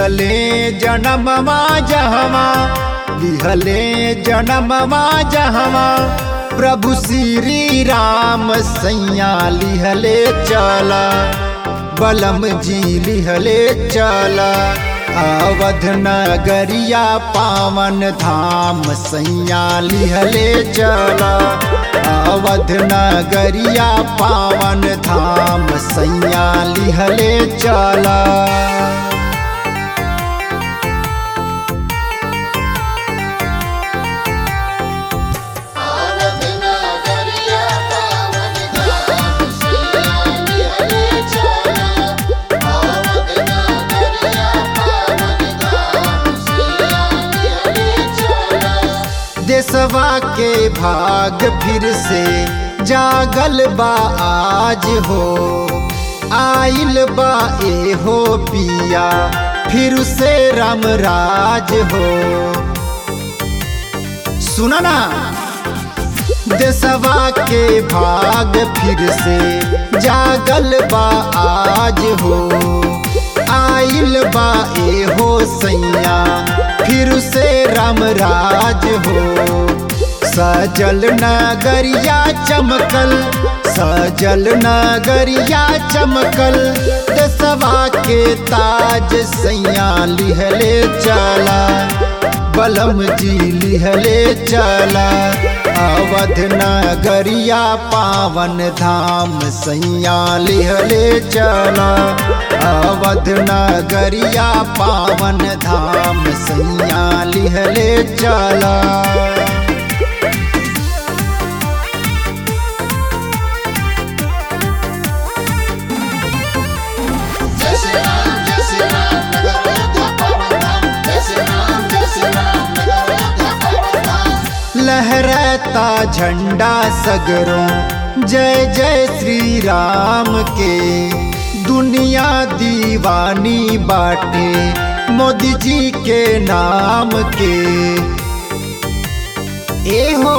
लिहले जनमवा जहवा लिहले जनमवा जहवा प्रभु श्री राम सैया लिहले चला बलम जी लिहले चला अवध नगरिया पावन धाम सैया लिहले चला अवध नगरिया पावन धाम सैया लिहले चला आवत नगरिया पावन धाम सैया लिहले चला आवत नगरिया पावन धाम सैया लिहले चला देशवा के भाग फिर से जागल बा आज हो आइल बा ए हो पिया फिर से राम राज हो सुना ना देशवा के भाग फिर से जागल बा आज हो आइल बा ए हो सैया फिर से राम राज हो सजल नगरिया चमकल सजल नगरिया चमकल देशवा के ताज सैया लिहले चला बलम जी लिहले चला अवध नगरिया पावन धाम सैया लिहले चला अवध नगरिया पावन धाम सैया लिहले चला जय श्री राम जय श्री राम नगर अयोध्या पावन धाम जय श्री राम जय श्री राम नगर अयोध्या पावन धाम लहराता झंडा सगरों जय जय श्री राम के दुनिया दीवानी बाटे मोदी जी के नाम के ए हो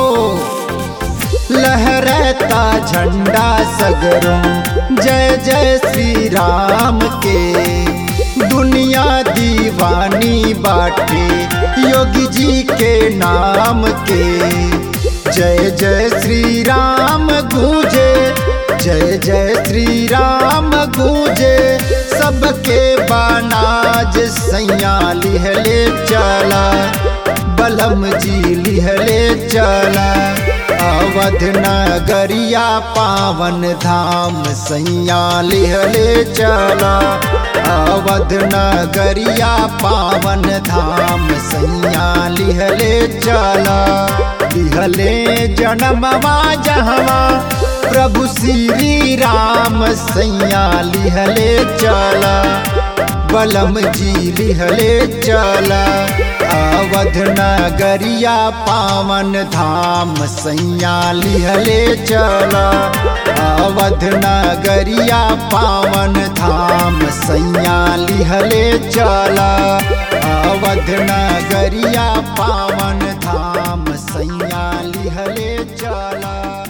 लहराता झंडा सगरों जय जय श्री राम के दुनिया दीवानी बाटे योगी जी के नाम के जय जय श्री राम गूंजे जय जय श्री राम गूंजे सबके बानाज सैया लिहले चला बलम जी लिहले चला अवध नगरिया पावन धाम सैया लिहले चला अवध नगरिया पावन धाम सैया लिहले चला लिहले जनमवा जहवा प्रभु श्री राम सैया लिहले चला बलम जी लिहले चला अवध नगरिया पावन धाम सैया लिहले चला अवध नगरिया पावन धाम सैया लिहले चला अवध नगरिया पावन धाम सैया लिहले चला